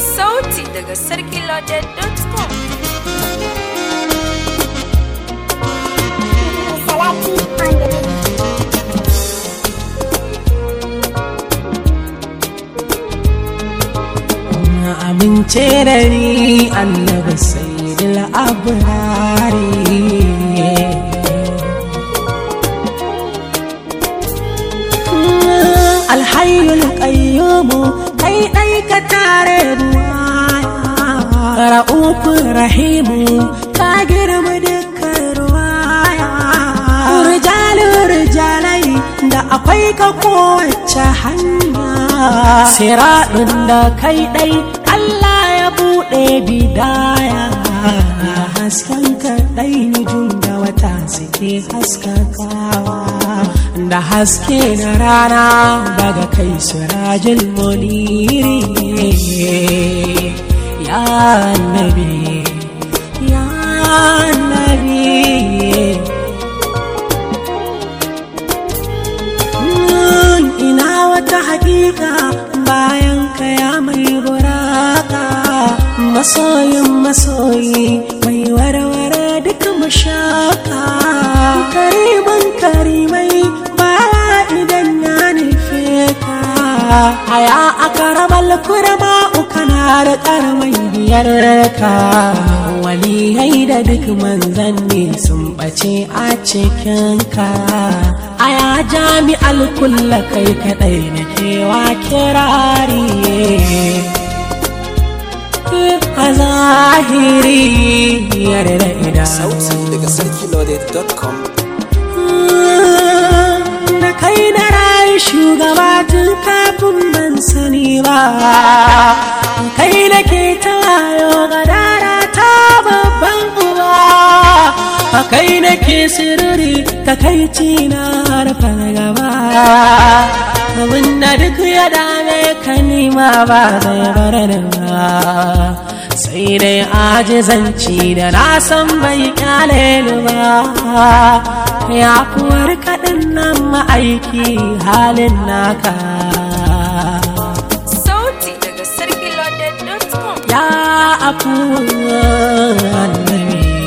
Sauti daga sarkiloaded.com. Salati on the beat. amince da ni annabi sayyidul abrari alhayyul qayyumu kai dai ka tare ruwaya ra'ufur rahimu ka girma dukkan ruwaya rijalun rijalai da akwai ka kowace hanya siraɗin da kai ɗai Allah ya buɗe bidaya hasken kaɗai nujum da wata suke haskakawa da haske na rana daga kai sirajin muniri ya nabi ya nabi ina wata hakika bayan kaya mai buraka masoyin masoyi mai warware duka mashaka kariman karimai bawa idan ya nufe ka haya aka rabar kurama ukana da karmai biyar ka waliyai da duk manzanni sun ɓace a cikinka aya jami'al kulla kai kadai na kewa kirari a zahiri yarda ida sauti daga sarkiloaded.com da kai na rayu shugaba tun kafin ban sani ba kai na ke ta wayo gadara ta babban uba a kai na ke sirri ta kai na harfa gaba abin da duk ya dame ka nima ba zai bar da ba sai dai ajizanci da na san bai kyale ni ba ya kuwar kaɗin nan ma'aiki halin naka Sauti daga sarkiloaded.com. ya afu annabi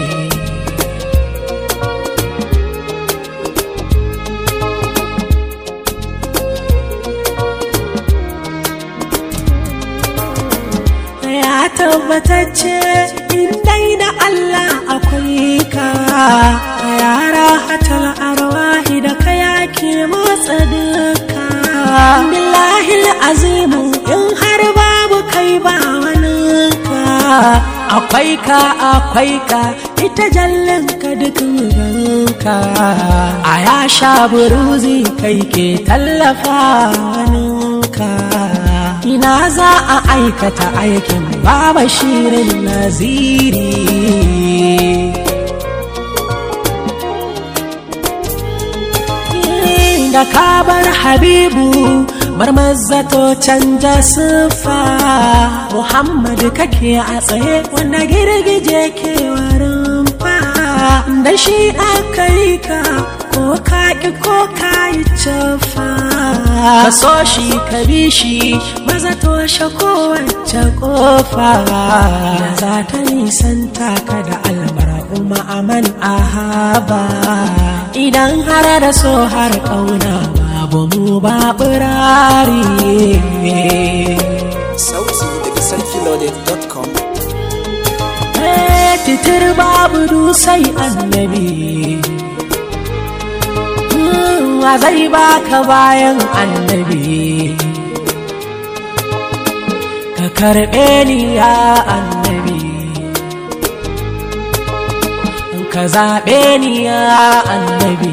ya tabbatacce in dai da Allah akwai ka yara hatal arwahi da ka yake motsa duka billahi azimu in har babu kai ba wani ka akwai ka akwai ka ita jallin ka duk muganka a ya sha buruzi kai ke tallafa waninka ina za a aikata aikin baba shirin naziri da kabar habibu marmazzato canja siffa muhammadu kake a tsaye wanda girgije ke warin fa da shi aka yi ka ko ka ƙi ko ka yi cafa ka so shi ka bi shi maza toshe kowace kofa da za ta nisanta ka da almar'u ma'aman ahaba idan har da so har ƙauna babu mu ba ɓirari sauti daga sarkiloaded.com titir babu dusai annabi wa zai baka bayan annabi ka karɓe ni ya annabi ka zaɓe ni ya annabi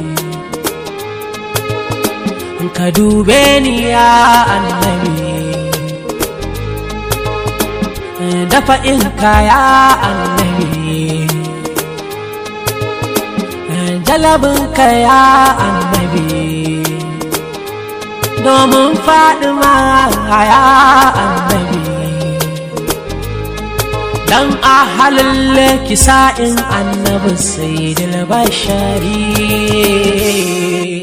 ka dube ni ya annabi dafa in kaya annabi jalabin kaya annabi domin faɗi ma ya annabi dan ahalin kisa'in annabi sai bashari